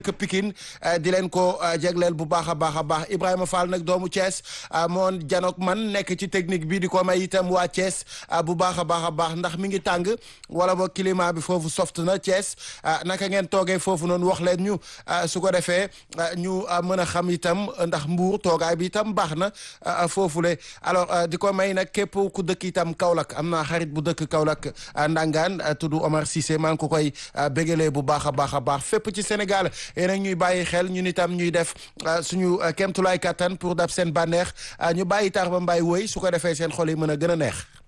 dëkk Pikine di leen ko jégleel bu baax a baax a baax Ibrahima Fall nag doomu Thiès moon janook man nekk ci technique bi di ko may itam waa Thiès bu baax a baax a baax ndax mi ngi tàng wala boog climat bi foofu soft na Thiès naka ngeen toogee foofu noonu wax leen ñu su ko defee ñu mën a xam itam ndax mbuur toogaay bi itam baax na foofule alors di ko may nag képp ku dëkk itam Kaolack am naa xarit bu dëkk Kaolack Ndangaan tudd Omar Cissé maa ngi ko koy bégalee bu baax a baax a baax fépp ci Sénégal yéen ñuy bàyyi xel ñun itam ñuy def suñu kéemtulaay kattan pour dab seen bànneex ñu bàyyi tax ba mbay woy su ko defee seen xol yi mën a gën a neex